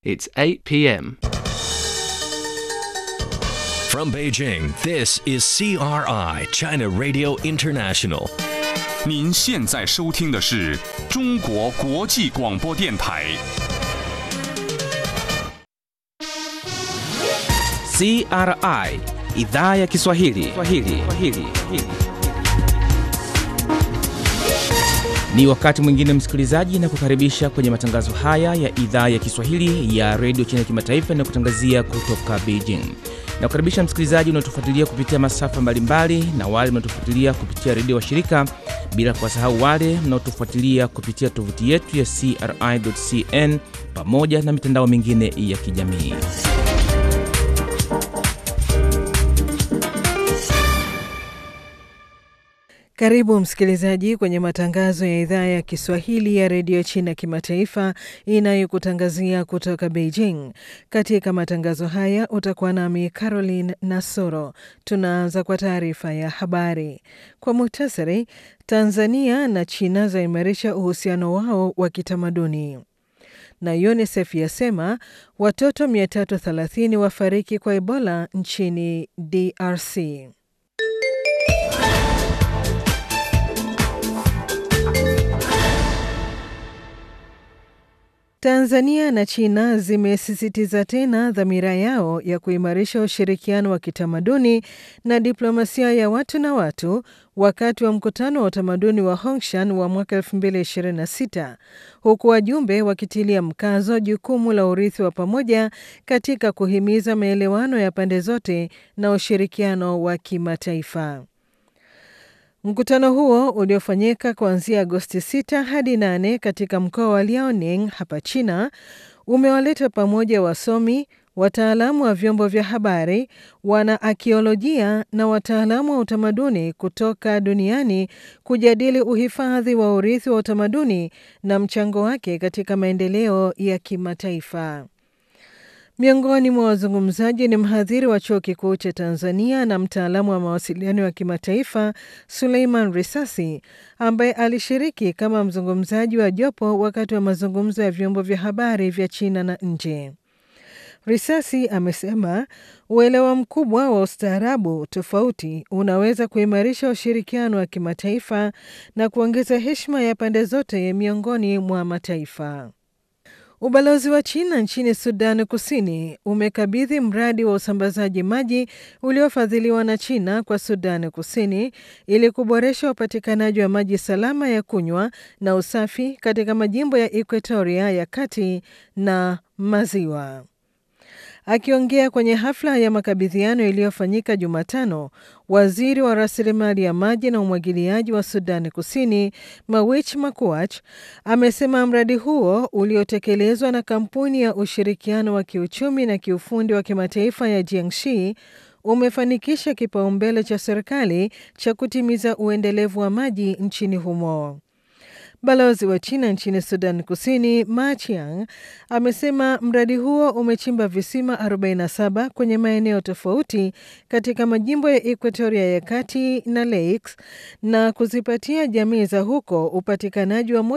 It's 8 p.m. From Beijing, this is CRI, China Radio International. 您现在收听的是中国国际广播电台。 CRI idhaa ya Kiswahili. Kiswahili. Kiswahili. Ni wakati mwingine msikilizaji, na kukaribisha kwenye matangazo haya ya idhaa ya Kiswahili ya redio China Kimataifa na kutangazia kutoka Beijing. Na kukaribisha msikilizaji unaotufuatilia kupitia masafa mbalimbali na wale mnaotufuatilia kupitia redio wa shirika, bila kuwasahau wale mnaotufuatilia kupitia tovuti yetu ya CRI.cn pamoja na mitandao mingine ya kijamii. Karibu msikilizaji kwenye matangazo ya idhaa ya Kiswahili ya redio China kimataifa inayokutangazia kutoka Beijing. Katika matangazo haya utakuwa nami Caroline Nasoro. Tunaanza kwa taarifa ya habari kwa muhtasari. Tanzania na China zaimarisha uhusiano wao wa kitamaduni na UNICEF yasema watoto 330 wafariki kwa Ebola nchini DRC. Tanzania na China zimesisitiza tena dhamira yao ya kuimarisha ushirikiano wa kitamaduni na diplomasia ya watu na watu wakati wa mkutano wa utamaduni wa Hongshan wa mwaka 2026 huku wajumbe wakitilia mkazo jukumu la urithi wa pamoja katika kuhimiza maelewano ya pande zote na ushirikiano wa kimataifa. Mkutano huo uliofanyika kuanzia Agosti 6 hadi 8 katika mkoa wa Liaoning hapa China umewaleta pamoja wasomi, wataalamu wa vyombo vya habari, wana akiolojia na wataalamu wa utamaduni kutoka duniani kujadili uhifadhi wa urithi wa utamaduni na mchango wake katika maendeleo ya kimataifa. Miongoni mwa wazungumzaji ni mhadhiri wa chuo kikuu cha Tanzania na mtaalamu wa mawasiliano ya kimataifa Suleiman Risasi, ambaye alishiriki kama mzungumzaji wa jopo wakati wa mazungumzo ya vyombo vya habari vya China na nje. Risasi amesema uelewa mkubwa wa ustaarabu tofauti unaweza kuimarisha ushirikiano wa kimataifa na kuongeza heshima ya pande zote miongoni mwa mataifa. Ubalozi wa China nchini Sudan Kusini umekabidhi mradi wa usambazaji maji uliofadhiliwa na China kwa Sudan Kusini ili kuboresha upatikanaji wa maji salama ya kunywa na usafi katika majimbo ya Equatoria ya Kati na Maziwa. Akiongea kwenye hafla ya makabidhiano iliyofanyika Jumatano, waziri wa rasilimali ya maji na umwagiliaji wa Sudani Kusini Mawich Makuach amesema mradi huo uliotekelezwa na kampuni ya ushirikiano wa kiuchumi na kiufundi wa kimataifa ya Jiangxi umefanikisha kipaumbele cha serikali cha kutimiza uendelevu wa maji nchini humo. Balozi wa China nchini Sudan Kusini Ma Chiang amesema mradi huo umechimba visima 47 kwenye maeneo tofauti katika majimbo ya Equatoria ya Kati na Lakes na kuzipatia jamii za huko upatikanaji wa